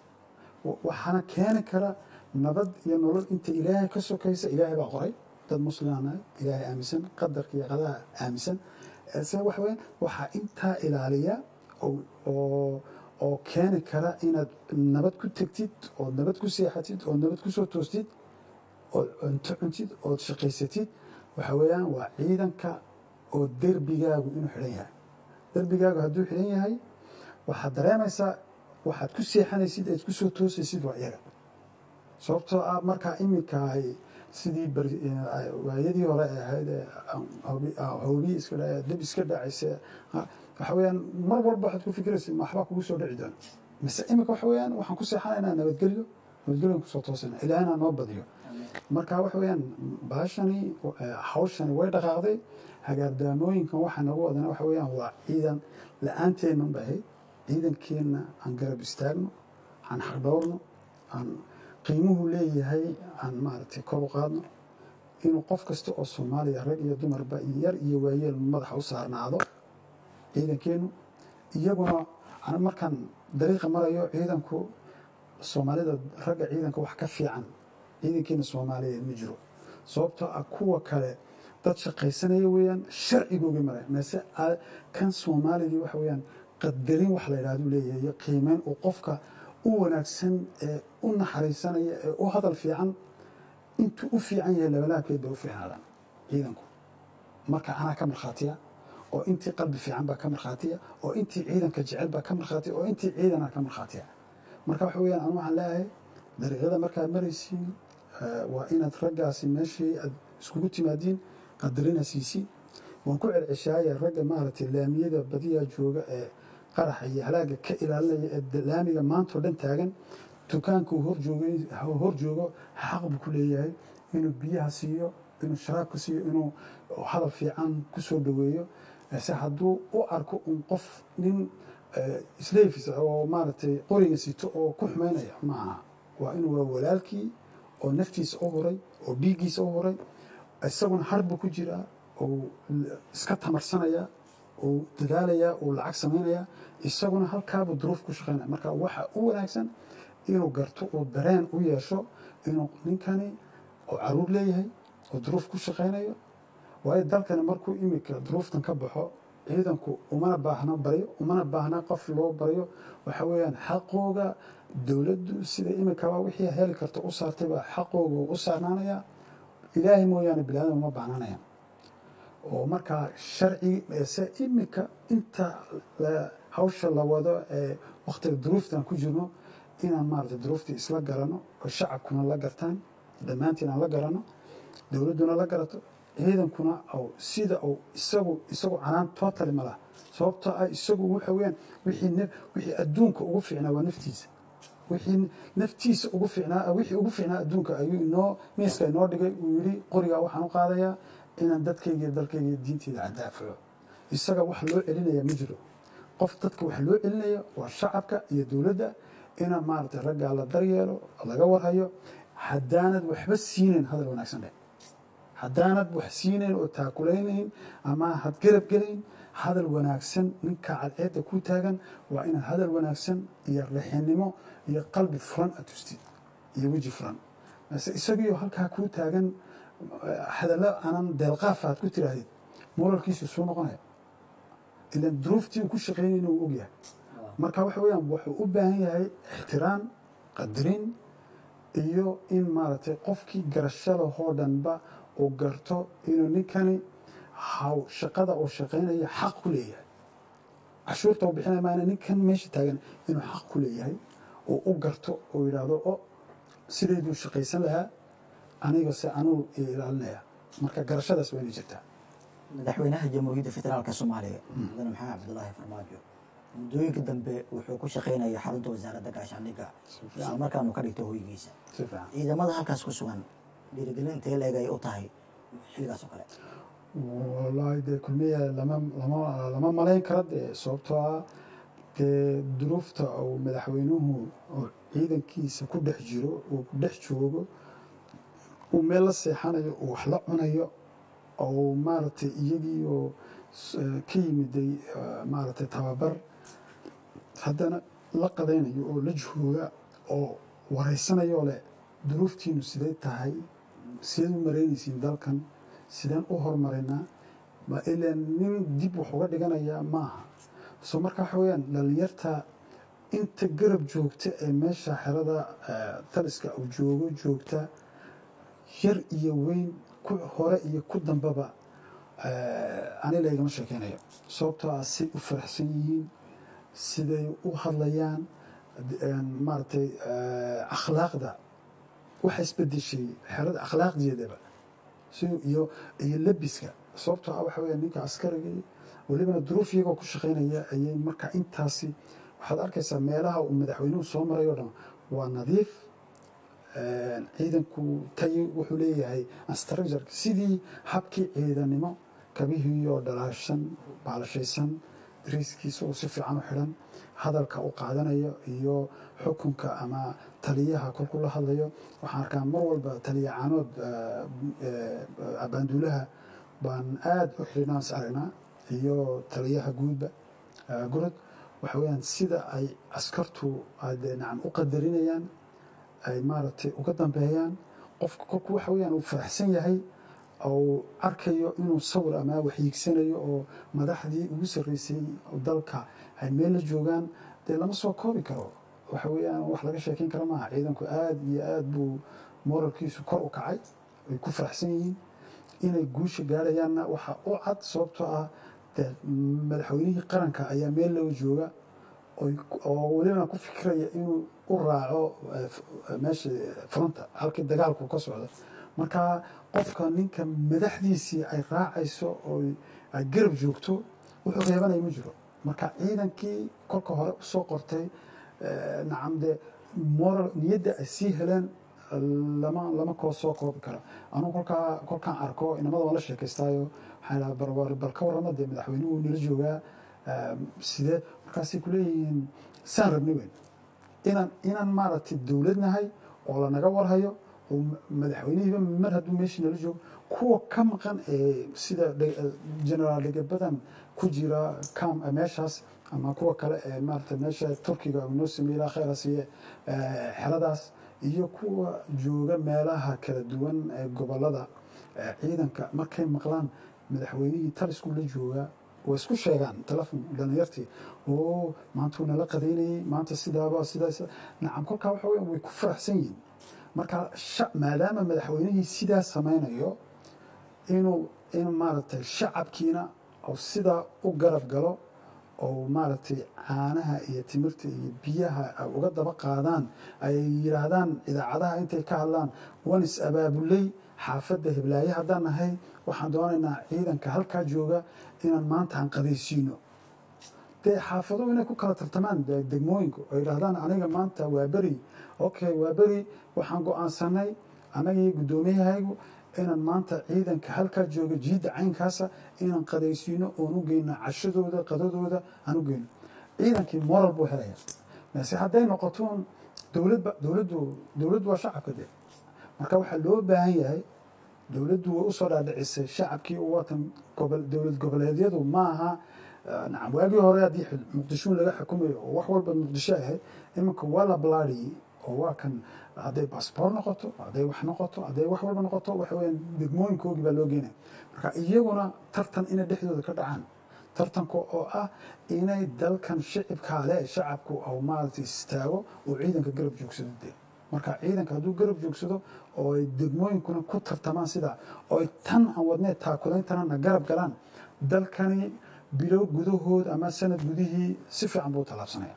wa- waxaana keeni kara nabad iyo nolol inta ilaahay ka sokaysa ilaahay baa qoray dad muslimaan nahay ilaahay aaminsan qadarka iyo qadaha aaminsan se waxa weya waxaa intaa ilaaliya oo oo oo keeni kara inaad nabad ku tegtid ood nabad ku seexatid ood nabad ku soo toostid ood cunto cuntid ood shaqaysatid waxa weeyaan waa ciidanka oo derbigaagu inuu xidhan yahay derbigaagu hadduu xidhan yahay waxaad dareemaysaa waxaad ku seexanaysid eed ku soo toosaysid waa iyaga sababtoo ah markaa iminka ay sidii bari- eh, waayadii hore ay ahayd ee hoobi- ah, hoobiye iska dha deb iska dhacaysa ah, waxa weeyaan mar walba waxaad ku fikiraysa ma waxbaa kugu soo dhici doona mise iminka waxa weeyaan waxaan ku seexanaynaa nabadgelyo nabadgelyon kusoo toosana ilaahina noo badiyo marka waxa weeyaan baashani eh, hawshani way dhaqaaqday hagaardaamooyinkan waxaa nagu wadana waxa weeyaan waa ciidan la-aanteennun bay ahayd ciidankeenna aan garab istaagno aan xaqdhowrno aan qiimuhu leeyahay aan maaragtay kor u qaadno inuu qof kasta oo soomaaliya rag iyo dumarba iyo yar iyo waayeel madaxa u saarnaado ciidankeenu iyaguna ana markaan dariiqa marayo ciidanku soomaalida ragga ciidanka wax ka fiican ciidankeena soomaaliyeed ma jiro sababtoo ah kuwa kale dad shaqaysanaya weeyaan sharcigooga maraya meese a- kan soomaaligii waxa weeyaan qadarin wax la yidhahdu leeyahay iyo qiimeyn uu qofka u wanaagsan ee u naxariisanaya ee u hadal fiican intuu u fiican yahay labalaabkeed bay u fiicnaadaan ciidanku marka anaa ka markhaatiya oo intii qalbi fiican baa ka markhaatiya oo intii ciidanka jecel baa ka markhaatiya oo intii ciidana ka markhaatiya marka waxa weyaan anu waxaan leeyahay dariiqyada markaad maraysiin waa inaad raggaasi meeshii aad iskugu timaadiin qadarina siisi waan ku celceshaaya ragga maaragtay laamiyada badiyaa jooga ee qaraxa iyo halaaga ka ilaalinaya ee laamiga maantao dhan taagan dukaanka uu hor joogo xaq buu ku leeyahay inuu biyaha siiyo inuu sharaabka siiyo inuu hadal fiican ku soo dhoweeyo se hadduu u arko un qof nin slafis oo maaragtay qoriga sito oo ku xumaynaya ma aha waa inuu waa walaalkii oo naftiisa u huray oo dhiiggiisa u huray isaguna harbu ku jiraa oo iska tamarsanaya uu dadaalayaa uu lacag samaynaya isaguna halkaabuu duruuf ku shaqaynaya marka waxa u wanaagsan inuu garto uu dareen u yeesho inuu ninkani oo caruur leeyahay oo duruuf ku shaqaynayo waayo dalkani markuu imika duruuftan ka baxo ciidanku umana baahno baryo umana baahna qof loo baryo waxa weeyaan xaqooga dowladdu sida imikaba wixii heli karta u saartay baa xaqooga u saarnaanaya ilaahay mooyaane bilaadam uma baahnaanayaan oo markaa sharci se imika inta hawsha la wado ee wakhtiga duruuftan ku jirno inaan maarata duruuftii isla garano oo shacabkuna la gartaan dhammaantiin aan la garano dowladduna la garato ciidankuna sida uu isagu isagu canaan tootali ma laha sababtoo ah isagu waxa weyaan wixii wixii adduunka ugu fiicnaa waa naftiisa wixii naftiisa ugu fiicnaa wixii ugu fiicnaa adduunka ayuu inoo miiska inoo dhigay uu yidhi qorigaa waxaan u qaadayaa inaan dadkayga iyo dalkayga iyo diinteyda cadaafaco isaga wax loo celinaya ma jiro qof dadka wax loo celinaya waa shacabka iyo dowladda inaan maaragtay raggaa la daryeelo laga warhayo haddaanad waxba siinayn hadal wanaagsan dheh haddaanad wax siinayn oo taakulaynayn ama had garab gelayn hadal wanaagsan ninka cadceedda ku taagan waa inaad hadal wanaagsan iyo rixinimo iyo qalbi furan aad tustid iyo weji furan mase isagiio halkaa kuu taagan hadallo aanan deelqaafa aad ku tiraahdid moralkiisu suu noqonaya ilan duruuftii uu ku shaqeynayna uu ogyahay marka waxa weyaan wuxuu u baahan yahay ixtiraam qadarin iyo in maaragtay qofkii garashadahoo dhanba uu garto inuu ninkani haw shaqada uu shaqaynayo xaq ku leeyahay cashuurta uu bixinaya maana ninkan meesha taagan inuu xaq ku leeyahay oo u garto oo yidhaahdo o sidayduu shaqaysan lahaa aniga se anuu ilaalinaya marka garashadaas waa inay jirtaa madaxweynaha jamhuuriyadda federaalka soomaaliya mudane maxamed cabdulaahi farmaajo muddooyinka dambe wuxuu ku shaqaynaya xarunta wasaaradda gaashaandhigga isla markaanu ka dhigto hoygiisa si fiican ciidamada halkaas ku sugan dhiirigelinta leeg ay u tahay xilligaas oo kale wallaahi dee kulmiya lama lama lama malayn kara dee sababtoo ah dee duruufta uu madaxweynuhu oo ciidankiisa ku dhex jiro uu ku dhex joogo uu meel la seexanayo uu wax la cunayo oo maaragtay iyagii oo ka yimiday maaragtay tababar haddana la qadaynayo oo la jooga oo waraysanayoo leh duruuftiinu siday tahay sideed u maraynaysiin dalkan sideen u horumarinaa ma ilaan nin dib wax uga dhiganayaa maaha soo marka waxa weyaan dhalinyarta inta garab joogta ee meesha xerada taliska uu joogo joogta yar iyo weyn ku hore iyo ku dambaba ani laygama sheekeynayo sababtoo ah say u faraxsan yihiin siday u hadlayaan maaragtay akhlaaqda waxa isbedeshay xerada akhlaaqdeedaba iyo iyo labiska sababtoo ah waxa weya ninka askarigii welibana duruuf iyagoo ku shaqaynaya ayay marka intaasi waxaad arkaysaa meelaha uu madaxweynuhu soo maray oo dhan waa nadiif ciidanku tay wuxuu leeyahay structure sidii habkii ciidanimo kabihiioo dhalaashan baalashaysan dariiskiisa oo si fiican u xidhan hadalka u qaadanayo iyo xukunka ama taliyaha kolkuu la hadlayo waxaan arkaa mar walba taliya caanood abaanduulaha baan aada u xidhinaan is aragnaa iyo taliyaha guudba gurod waxa weyaan sida ay askartu nacam u qadarinayaan ay maaragtay uga dambeeyaan qofka kolku waxa weyaan uu faraxsan yahay ou arkayo inuu sawir ama waxyiigsanayo oo madaxdii ugu sarreysay dalka ay meel la joogaan dee lama soo koobi karo waxa weeyaan wax laga sheekeyn kara maaha ciidanku aada iyo aada buu moralkiisu kor u kacay ay ku faraxsan yihiin inay guusha gaarayaanna waxa u cad sababtoo ah dee madaxweynihii qaranka ayaa meel loo jooga oy- oo welibana ku fikiraya inuu u raaco eh, f- meesha fronta halkii dagaalku ka socdo marka qofka ninka madaxdiisii ay raacayso oo ay garab joogto wuxuu reebanaya ma jiro marka ciidankii kolka hore usoo qortay eh, nacam dee moral niyadda ay sii heleen lama lama koo soo koobi karo anugu kolkaa kolkaan arko inamada waan la sheekaystaayo waxaan idhaha bal war- bal ka warrama dee madaxweynuhu nala joogaa eh, sidee markaasay kuleeyihiin saan rabni weyn inaan inaan maaragtay dowlad nahay oo lanaga warhayo oo ma- madaxweynihiiba mar hadduu meeshii nala joogo kuwa ka maqan ee sida dhe- generaal dhegabadan ku jira cam meeshaas ama kuwa kale ee maaragtay meesha turkiga uu noo sameeyey ilaa khayra siiye eh, xeradaas iyo kuwa jooga meelaha kala duwan ee gobolada eh, ciidanka markay maqlaan madaxweynihii talisku la joogaa way isku sheegaan telefon dhalinyartii oo maanta wuu nala qadaynayey maanta sidaaba sidaa sidaa nacam kolkaa waxa weya way ku faraxsan yihiin marka sha- maadaama madaxweynihii sidaa samaynayo inuu in maaragtay shacabkiina oo sidaa u garab galo oo maaragtay caanaha iyo timirta iyo biyaha ay uga daba qaadaan ay yidhaahdaan idaacadaha intay ka hadlaan wan is abaabuley xaafadda hiblaaye haddaan nahay waxaan doonaynaa ciidanka halkaa jooga inaan maanta aan qadaysiino dee xaafaduhu inay ku kala tartamaan de- degmooyinku oo yidhaahdaan aniga maanta waa beri okay waa beri waxaan go-aansanay anagii guddoomiyahaygu inaan maanta ciidanka halkaa jooga jiidda caynkaasa inaan qadaysiino oon u geyno cashadooda qadadooda aan u geyno ciidankii moral buu helaya mase hadday noqotoon dowladba dowladdu dowladdu waa shacabka de marka waxaa loo baahan yahay dowladdu way usoo dhaadhicisay shacabkii u watan gobol dowlad goboleedyadu ma aha eh, nacam waagii hore haddii xil- muqdisho laga xukumayo oo wax walba muqdisho ahayd iminka waa la balaadhiyey oo waa kan hadday basboor noqoto hadday wax noqoto hadday wax walba noqoto waxa weyaan degmooyinkoogii baa loo geenaya marka iyaguna tartan inay dhexdooda ka dhacaan tartanka oo ah inay dalkan shicibkaa le shacabku au maaragtay istaago oo ciidanka garab joogsado dee marka ciidanka hadduu garab joogsado oo ay degmooyinkuna ku tartamaan sidaa oo ay tan aan wadnee taakulaintana na garab galaan dalkani bilow gudahood ama sanad gudihii si fiican buu u tallaabsanaya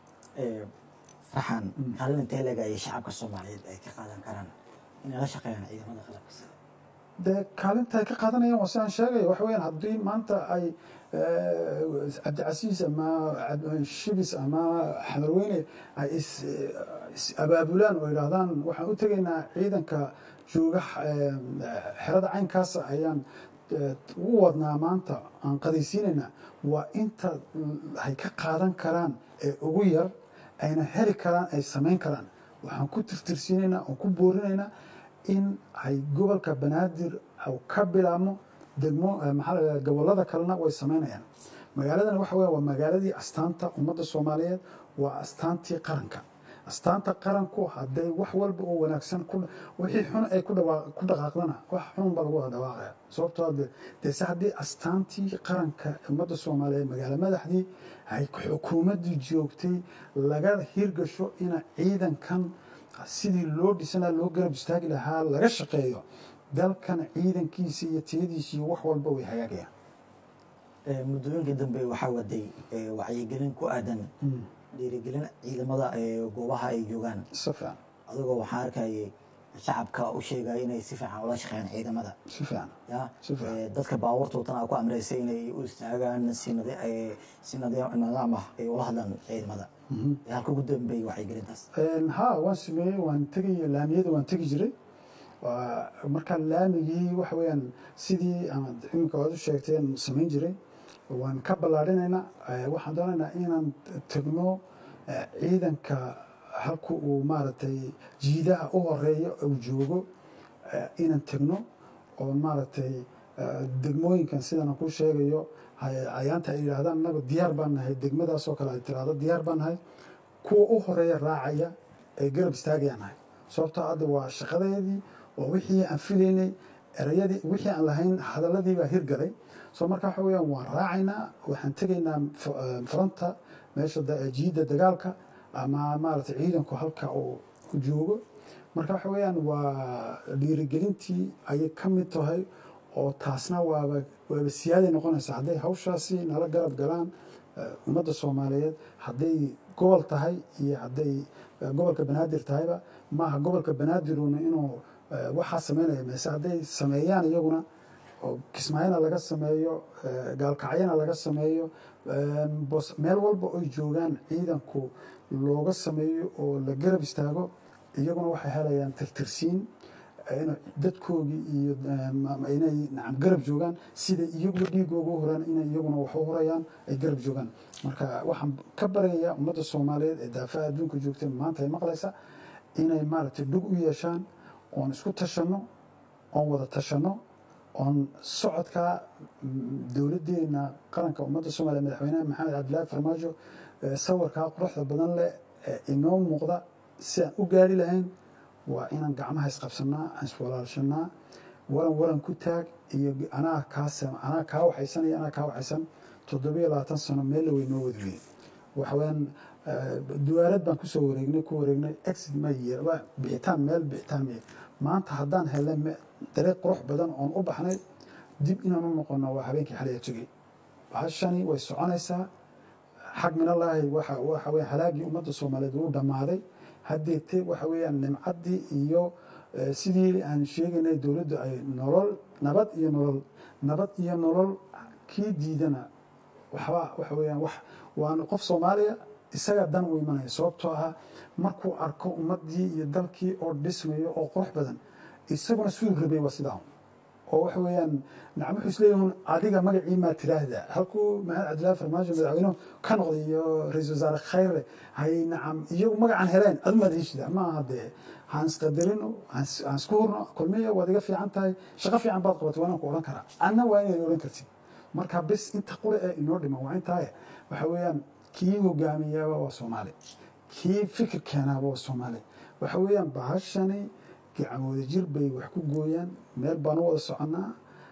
farxan kaalin intee leeg ay shacabka soomaaliyeed ay ka qaadan karaan inay la shaqeeyaan ciidamada qalabka sida dee kaalinta ay ka qaadanayaan waa sidaan sheegaya waxa weyaan haddii maanta ay eh, cabdicasiis ama Cab- shibis ama xamarweyne ay is is abaabulaan oo yidhaahdaan waxaan u tegaynaa ciidanka jooga eh, xerada caynkaasa ayaan eh, ugu wadnaa maanta aan qadaysiinaynaa waa inta ay ka qaadan karaan ee ugu yar ayna heli karaan ay samayn karaan waxaan ku tirtirsiinaynaa oon ku boorinaynaa in ay gobolka banaadir au ka bilaabmo degmo eh, maxaa la yidhahdaa gobolada kalena way samaynayaan magaaladan waxa weya waa magaaladii astaanta ummadda soomaaliyeed waa astaantii qaranka astaanta qaranku hadday wax walba oo wanaagsan ku wixii xun ay ku dhawaa- ku dhaqaaqdana wax xun baa lagu wada dhawaaqaya sababtoo ah de- dee se haddii astaantii qaranka ummadda soomaaliyeed magaalo madaxdii ay xukuumaddii joogtay laga hirgasho ina ciidankan sidii loo dhisanaa loo garab istaagi lahaa laga shaqeeyo dalkan ciidankiisa iyo tiyadiisa iyo wax walba way hagaagayaan Ee, muddooyinkii dambe waxaa waday ee, wacyigelin ku aadan dhiirigelin ciidamada ee goobaha ay joogaan si fiican adigoo waxaa arkayay shacabka u sheegaya inay si fiican ula shaqeeyaan ciidamada si fiican ya Si fiican. Ee, dadka baabuurtoodan aa ku amreysay inay u istaagaan si nadi- ee, si nadi- nidaam ah ay ula hadlaan ciidamada Ee, halka ugu dambeeyay wacyigelintaas Een, ha waan sameeyey waan tegay laamiyada waan tegi jiray Waa- marka laamigii waxa weeyaan sidii ama iminka waad u sheegteen samayn jiray waan ka ballaarinaynaa Eh, waxaan doonaynaa inaan tegno eh, ciidanka halku uu maaragtay jiidaha u horeeyo uu joogo eh, inaan tegno oo maaragtay eh, degmooyinkan sidan aan ku sheegayo hay- ayaanta ay yidhaahdaan annaga diyaar baan nahay degmadaasoo kale ay tiraahdo diyaar baan nahay kuwa u horeeya raacaya ee garab istaagayaan nahay sababtoo hadda waa shaqadeedii waa wixii aan filaynay erayadii wixii aan lahayn hadaladii baa hirgalay soo marka waxa weeyaan waan raacaynaa waxaan tegaynaa f- eh, fronta meesha da- jiidda dagaalka ama maaragtay ciidanku halka uu joogo marka waxa weeyaan waa dhiirigelintii ayay ka mid tahay oo taasna waaba waaba siyaaday noqonaysa hadday hawshaasi nala garab galaan eh, ummadda soomaaliyeed hadday gobol tahay iyo hadday eh, gobolka banaadir tahayba maaha gobolka banaadiruna inuu eh, waxaa sameynaya mise hadday sameeyaan iyaguna oo kismaayona laga sameeyo eh, gaalkacyana laga sameeyo eh, bos- meel walba oy joogaan ciidanku looga sameeyo oo la garab istaago iyaguna waxay helayaan tirtirsiin eh, in dadkoogii iyo eh, ma- ma- inay nacam garab joogaan sida iyaguba dhiigooga u horaan inay iyaguna wax u horayaan ay garab joogaan marka waxaan ka baryayaa ummadda soomaaliyeed ee daafaha adduunka joogta maanta ay maqlaysa inay maaragtay dhug u yeeshaan oon isku tashanno oon wada tashanno oon socodka mm, dowladdeena qaranka ummadda soomaaliya madaxweynaha maxamed cabdilaahi farmaajo ee sawirkaa quruxda badan leh ee inoo muuqda si aan u gaari lahayn waa inaan gacmaha isqabsanaa aan iswalaalshanaa waran waran ku taag iyo anaa kaas anaa kaa waxaysan iyo anaa kaa waxaysan toddobiyo labaatan sano meel la weynoo wadweye waxaweyaan duwaalad baan kusoo wareegnay ku wareegnay exit ma yeer waa bixitaan meel bixitaan ma maanta haddaan helnay me- dariiq qurux badan oon u baxnay dib inaan u noqono waa habeenkii xalaya tegey bahashani way soconaysaa xag minallaahi waxa waxa weya halaagii ummadda soomaaliyeed wuu dhammaaday haddeete waxa weeyaan nimcaddii iyo eh, sidii aan sheegaynay dowladdu ay nolol nabad iyo nolol nabad iyo nolol kii diidana waxba waxa weeyaan wax waana qof soomaaliya isaga dan u imanaya sababtoo ah markuu arko ummaddii iyo dalkii oo dhismayo oo qurux badan isaguna siduu rabay waa sidaa oo waxa weeyaan nacam wuxuu isleeyihin adiga magacii maa tiraahda halkuu maxamed cabdillaahi farmaajo madaxweynuhu ka noqday iyo ra-iisul wasaare khayre hay nacam iyagu magacan heleen adumaad heshida ma aha dee haan isqadarino haan is- haan isku hurno kulmiya waad iga fiican tahay shaqo fiican baad qabatay waa inaan ku odhan karaa anna waa inay odhan kartid marka bis inta qure ee inoo dhiman waa intaaye waxa weeyaan kii hogaamiyaaba waa soomaali kii fikir keenaaba waa soomaali waxa weeyaan bahashani gacmooda jir bay wax ku gooyaan meel baan u wada soconnaa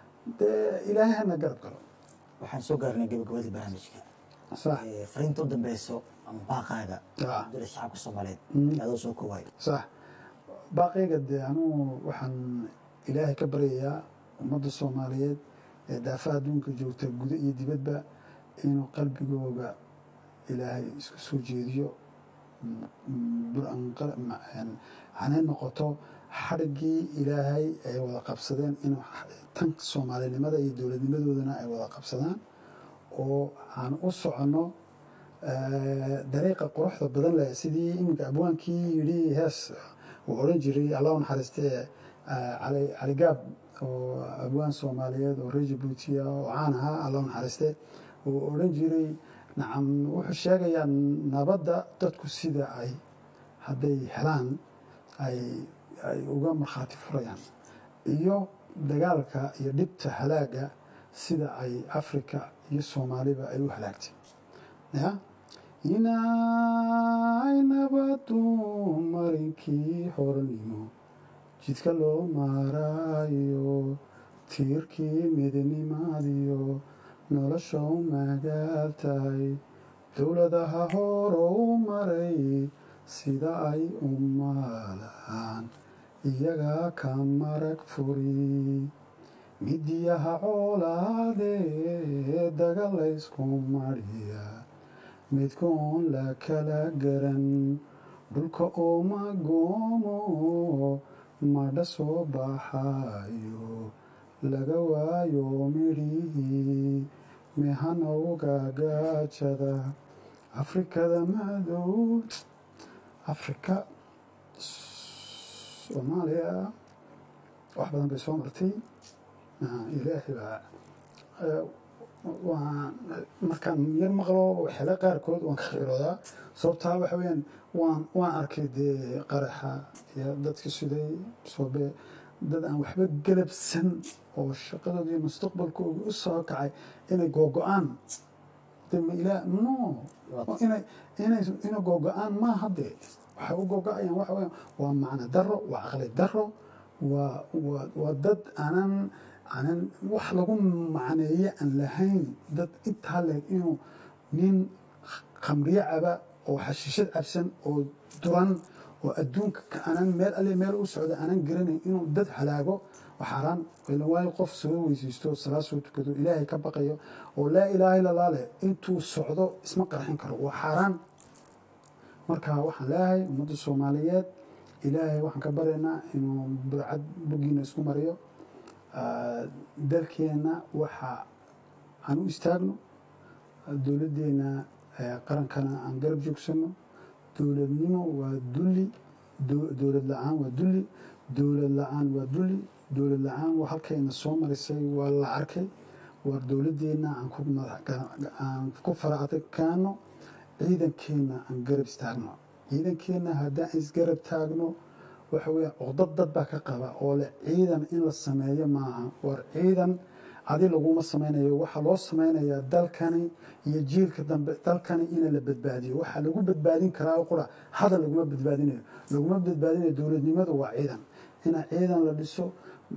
dee ilaahay hana garab galo waxaan soo gaarnay gabagabadii barnaamijka sax Ee, fariinta u dambeyso ama baaqaaga Ah. dula shacabka soomaaliyeed Mm. adoo soo koowayo sax baaqayga dee anugu waxaan ilaahay ka baryayaa ummadda soomaaliyeed ee daafaha adduunka joogta gudo iyo dibadba inuu qalbigooga ilaahay isku soo jeediyo mm, mm, bur- aan qal- ma- een, hanay noqoto xadhiggii ilaahay ay wada qabsadeen inuu x- tan soomaalinimada iyo dowladnimadoodana ay wada qabsadaan oo aan u soconno eh, dariiqa quruxda badan leh sidii iminka abwaankii yidhi hees uu odhan jiray allah u naxariistee eh, cali cali gaab oo abwaan soomaaliyeed oo reer jabuutiya oo caan ahaa allah u naxariistee uu odhan jiray nacam wuxuu sheegayaa nabadda dadku sida ay hadday helaan ay ay uga markhaati furayaan iyo dagaalka iyo dhibta halaaga sida ay afrika iyo soomaaliba ay u halaagtay ya inay nabadu marinkii hornimo jidka loo maaraayo tiirkii midnimaadiyo nolosha u magaal tahay dowladaha horo u maray sida ay u maalaan iyagaa ka marag furi midiyaha coolaadee dagalaysku mariya midkoon la kala garan dhulka oo magoomo madha soo baxayo laga waayo midhihii mehanowga gaajada afrikada madow afrika soomaaliya wax badan bay soo martay Ah, ilaahay baa eh, waan markaan yar maqlo xele qaarkood waan ka khiiroodaa sababtaa waxa weyaan waan waan arkay dee qaraxa iyo dadka siday soobe dad aan waxba galabsan oo shaqadooda iyo mustaqbalkooda u soo kacay inay googo-aan de ma ilaa no inay inay inay googo-aan maaha dee waxay u googo-ayaan waxa weyaan waa macno daro waa caqli daro waa waa waa dad aanan aanan wax lagu macneeye aan lahayn dad intaa leeg inuu nin khamriyo caba oo xashiishad cabsan oo duran oo adduunka ka aanan meel alle meel u socda aanan garanayn inuu dad halaago waa xaaraan ila waayo qof soo weysaysto salaad soo tukado ilaahay ka baqayo oo laa ilaaha illa allah leh intuu socdo isma qarxin karo waa xaaraan marka waxaan leeyahay ummadda soomaaliyeed ilaahay waxaan ka baryaynaa inuu burcad boggiina isku mariyo Ah, dalkeenna waxa aan u istaagno dowladdeena eh, qarankana aan garab joogsano dowladnimo waa dulli dow- dowlad la-aan waa dulli dowlad la-aan waa dulli dowlad la-aan waa halkayna soo marisay waa la arkay war dowladdeena aan ku madax ga- aan ku fara adagkaano ciidankeenna aan garab istaagno ciidankeenna haddaan isgarab taagno waxa weeye codad dad baa ka qaba oo leh ciidan in la sameeyo maaha war ciidan adi laguma sameynayo waxaa loo sameynayaa dalkani iyo jiilka dambe dalkani in la badbaadiyo waxaa lagu badbaadin karaa qura hadal laguma badbaadinayo laguma badbaadinayo dowladnimadu waa ciidan ina ciidan la dhiso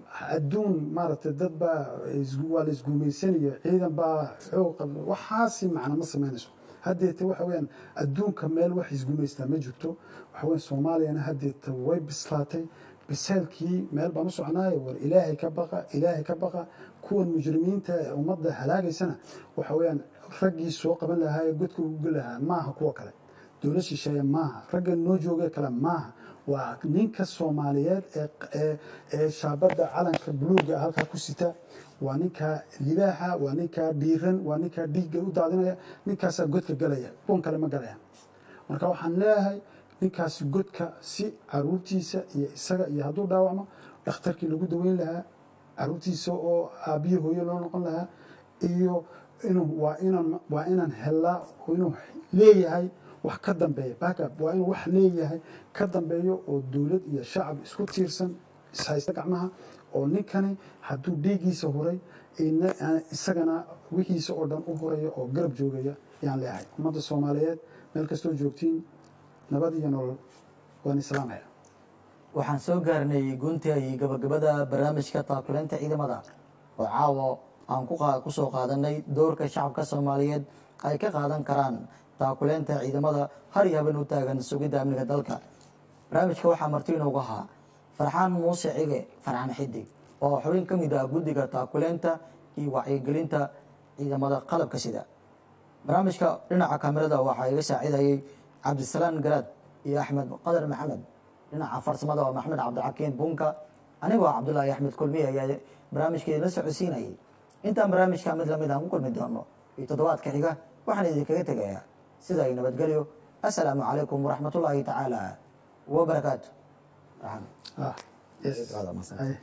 adduun maaragtay dad baa is- waa la isguumeysanayo ciidan baa xoog qaba waxaasi macna ma sameynayso haddeete waxa weyaan adduunka meel wax isgumaystaa ma jirto waxa weyan soomaaliyana haddeeta way bislaatay biseelkii meel baan u soconaayo war ilaahay ka baqa ilaahay ka baqa kuwan mujrimiinta ee ummadda halaagaysana waxa weeyaan raggii soo qaban lahaa ee godka ugu geli lahaa maaha kuwa kale dowlad shisheeye maaha ragga noo joogee kale maaha waa ninka soomaaliyeed ee ee ee shaabadda calanka buluuga halkaa ku sita waa ninkaa libaaxa waa ninkaa dhiiran waa ninkaa dhiigga u daadinaya ninkaasaa godka galaya kuwan kale ma galayaan marka waxaan leeyahay ninkaasi godka si caruurtiisa iyo isaga iyo hadduu dhaawacmo dhakhtarkii lagu daweyn lahaa caruurtiisa oo aabbiyo hooyo loo noqon lahaa iyo inuu waa inaan waa inaan helaa oo inuu leeyahay wax ka dambeeya backup waa inuu wax leeyahay ka dambeeyo oo dowlad iyo shacab isku tiirsan ishaysta gacmaha oo ninkani hadduu dhiiggiisa horay ina- aan isagana wixiisa oo dhan u horaya oo garab joogaya yaan leeyahay ummadda soomaaliyeed meel kastoo joogtiin nabad iyo nolol waan islaamaya waxaan soo gaarnay gunta iyo gabagabada barnaamijka taakuleynta ciidamada oo caawa aan ku qaa- kusoo qaadanay doorka shacabka soomaaliyeed ay ka qaadan karaan taakuleynta ciidamada har iyo haben u taagan sugidda amniga dalka barnaamijka waxaa marti inoogu ahaa farxaan muuse cige farxaan xidig oo xubin ka mid ah guddiga taakuleynta iyo wacyigelinta ciidamada qalabka sida barnaamijka dhinaca kamerada waxaa iga saacidayay cabdisalaan garaad iyo axmed qadar maxamed dhinaca farsamada waa maxmed cabdixakiin bunka anigoo cabdulaahi axmed kulmiye ayaa barnaamijka la socodsiinayay intaan barnaamijka mid lamid aan ku kulmi doono iyo toddobaadka xiga waxaan idinkaga tegayaa sida ay nabadgelyo assalaamu calaykum waraxmatullaahi tacaala wabarakaatu Farxaan. ah yes Aad mahadsan. Ay.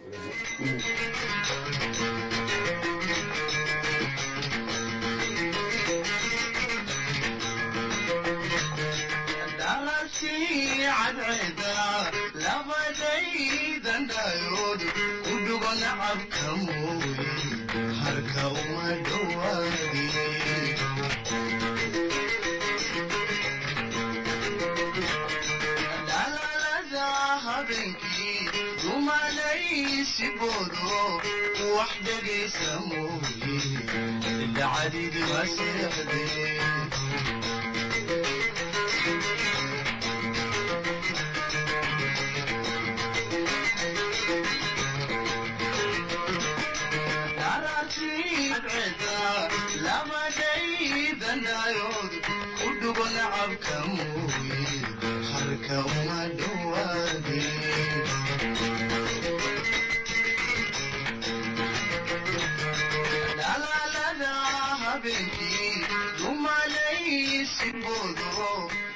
dhalasii cadceeda labadaydan dhayood ku dhugo nacabka mooye harka uma dhowaadi dhalaalada habeenkii dumalaysi boodo wax dhegaysa mooye dhacdidi maseexdee labadaydanaayood ku dhugo nacabka mooye harka uma dhowaade dhalaalada habeenkii dumalaysi boodo